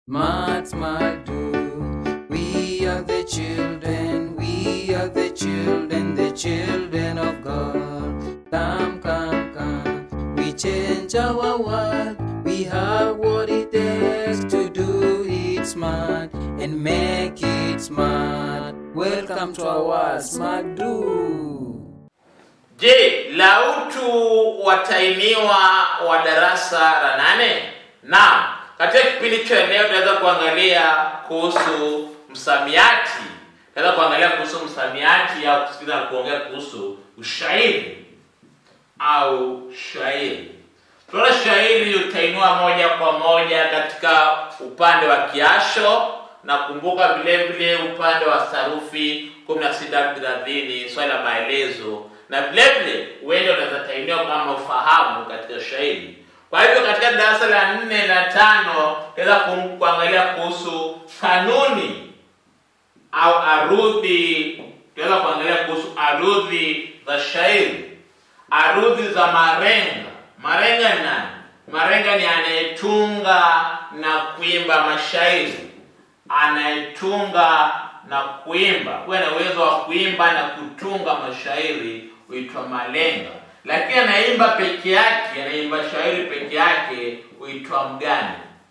Smart, smart, do. We are the children, we are the children, the children of God. Come, come, come. We change our world. We have what it takes to do it smart and make it smart. Welcome to our Smart Do. Je, lautu watainiwa wa darasa la nane? Naam, katika kipindi cha leo tunaweza kuangalia kuhusu msamiati. Tunaweza kuangalia kuhusu msamiati au kusikiliza na kuongea kuhusu ushairi au shairi. Tunaona shairi utainua moja kwa moja katika upande wa kiasho na kumbuka vile vile upande wa sarufi 16 30 swali la maelezo na vile vile uende unaweza tainiwa kama ufahamu katika shairi. Kwa hivyo katika darasa la nne na tano tunaweza ku- kuangalia kuhusu kanuni au arudhi, tunaweza kuangalia kuhusu arudhi za shairi, arudhi za marenga. Marenga ni nani? Marenga ni anayetunga na kuimba mashairi, anayetunga na kuimba. Huwa na uwezo wa kuimba na kutunga mashairi huitwa malenga, lakini anaimba peke yake, anaimba shairi peke yake huitwa mgani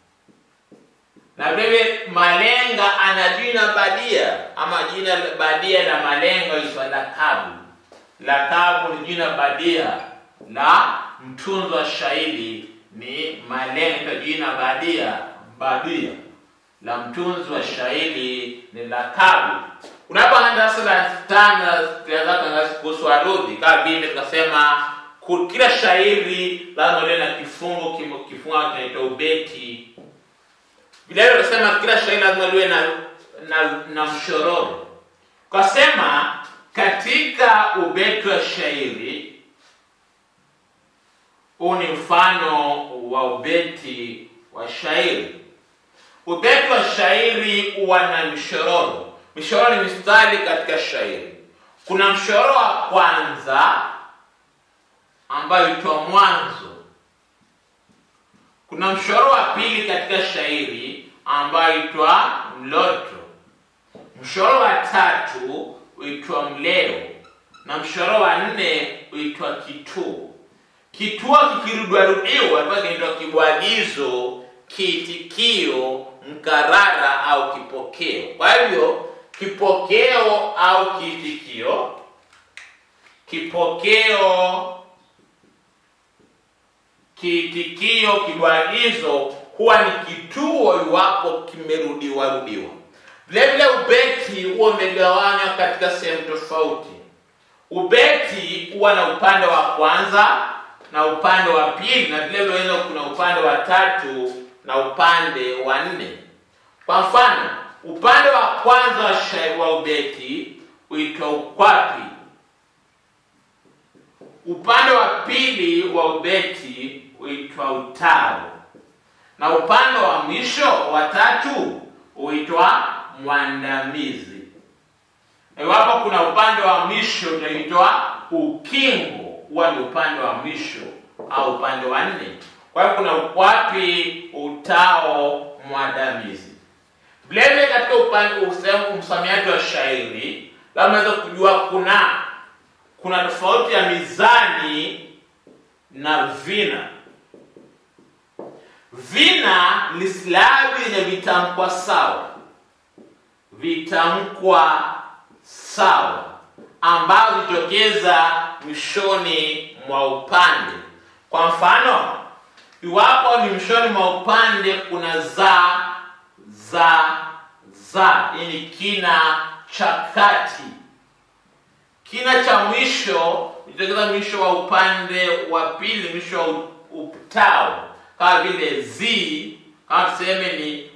na vile malenga ana jina badia ama jina badia la malenga huitwa lakabu. Lakabu ni jina badia la mtunzi wa shairi, ni malenga, jina badia badia la mtunzi wa shairi ni lakabu. Unapoanza darasa la tano, tunaweza kuangalia kuhusu arudhi, kama vile tukasema ku- kila shairi lazima liwe na kifungo, kimo- kifungo kinaitwa ubeti vile vile tunasema kila shairi lazima liwe na, na, na mshororo. Kasema katika ubeti wa shairi, huu ni mfano wa ubeti wa shairi. Ubeti wa shairi huwa na mshororo. Mshororo ni mistari katika shairi. Kuna mshororo wa kwanza ambayo huitwa mwanzo kuna mshoro wa pili katika shairi ambayo huitwa mloto. Mshoro wa tatu huitwa mleo na mshoro wa nne huitwa kituo. Kituo kikirudiwarudiwa ambayo kinaitwa kibwagizo, kiitikio, mkarara au kipokeo. Kwa hivyo kipokeo au kiitikio, kipokeo kiitikio kibwagizo huwa ni kituo iwapo kimerudiwa rudiwa. Vile vile ubeti huwa umegawanywa katika sehemu tofauti. Ubeti huwa na upande wa kwanza na upande wa pili, na vile vile unaweza kuna upande wa tatu na upande wa nne. Kwa mfano, upande wa kwanza wa shairi wa ubeti huitwa ukwapi, upande wa pili wa ubeti huitwa utaro na upande wa mwisho wa tatu huitwa mwandamizi. Na Iwapo kuna upande wa mwisho utaitwa ukingo, huwa ni upande wa mwisho au upande wa nne. Kwa hiyo kuna ukwapi, utao, mwandamizi. Vilevile katika upande usehemu msamiati wa shairi, labda unaweza kujua kuna kuna tofauti ya mizani na vina. Vina ni silabi yenye vitamkwa sawa, vitamkwa sawa ambazo hujitokeza mwishoni mwa upande. Kwa mfano, iwapo ni mwishoni mwa upande kuna za, za, za, hii ni kina cha kati kina cha mwisho jitokeza mwisho wa upande wa pili, mwisho wa u- utao, kama vile zi, kama tuseme ni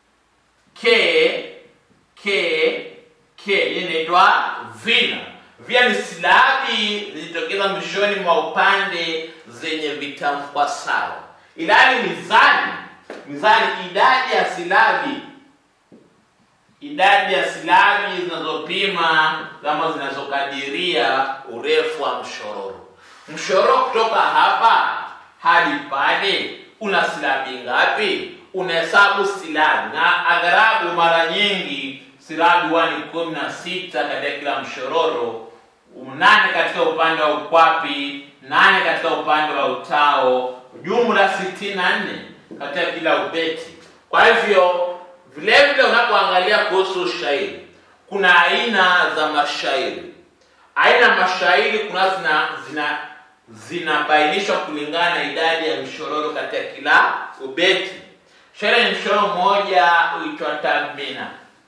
ke ke ke, hii inaitwa vina. Vina ni silabi zilitokeza mwishoni mwa upande zenye vitamkwa sawa, ilhali mizani, mizani idadi ya silabi idadi ya silabi zinazopima kama zinazokadiria urefu wa mshororo. Mshororo kutoka hapa hadi pale una silabi ngapi? unahesabu silabi na agharabu mara nyingi silabi huwa ni kumi na sita katika kila mshororo nane katika upande wa ukwapi nane katika upande wa utao jumla sitini na nne katika kila ubeti kwa hivyo vile vile unapoangalia kuhusu shairi kuna aina za mashairi aina ya mashairi kuna zina zina zinabainishwa kulingana na idadi ya mshororo katika kila ubeti shairi ni mshororo mmoja huitwa tadmina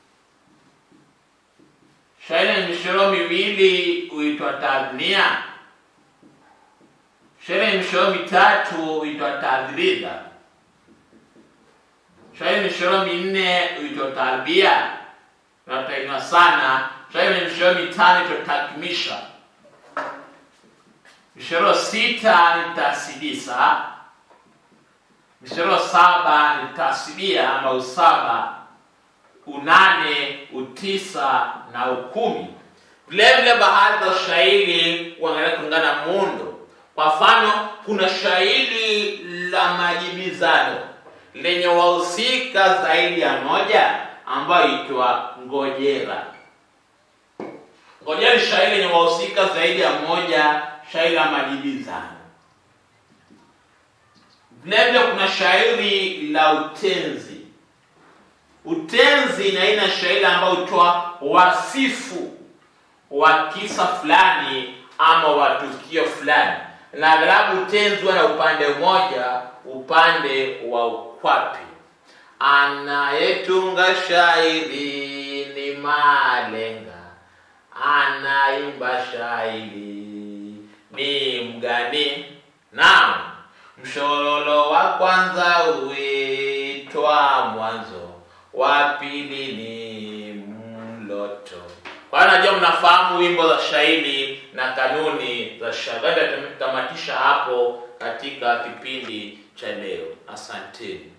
shairi ni mishororo miwili huitwa tadhnia shairi ni mishororo mitatu huitwa tadhridha shairi ni mishororo minne huitwa tarbia unatainiwa sana shairi ni mishororo mitano huitwa takmisha mishororo sita ni tasidisa mishororo saba ni tasibia ama usaba unane utisa na ukumi vile vile baadhi za shairi kuangalia kulingana na muundo kwa mfano kuna shairi la majibizano lenye wahusika zaidi ya moja ambayo itwa ngojera ngojera ni shairi lenye wahusika zaidi ya moja shairi la majibizano vile vile kuna shairi la utenzi utenzi ni aina ya shairi ambayo hutoa wasifu wa kisa fulani ama wa tukio fulani na aghalabu utenzi huwa na upande mmoja upande wa ukwapi anayetunga shairi ni malenga anaimba shairi ni mgani naam mshororo wa kwanza huitwa mwanzo wa pili ni mloto kwa hiyo najua mnafahamu wimbo za shairi na kanuni za shairi tutamatisha hapo katika kipindi cha leo asanteni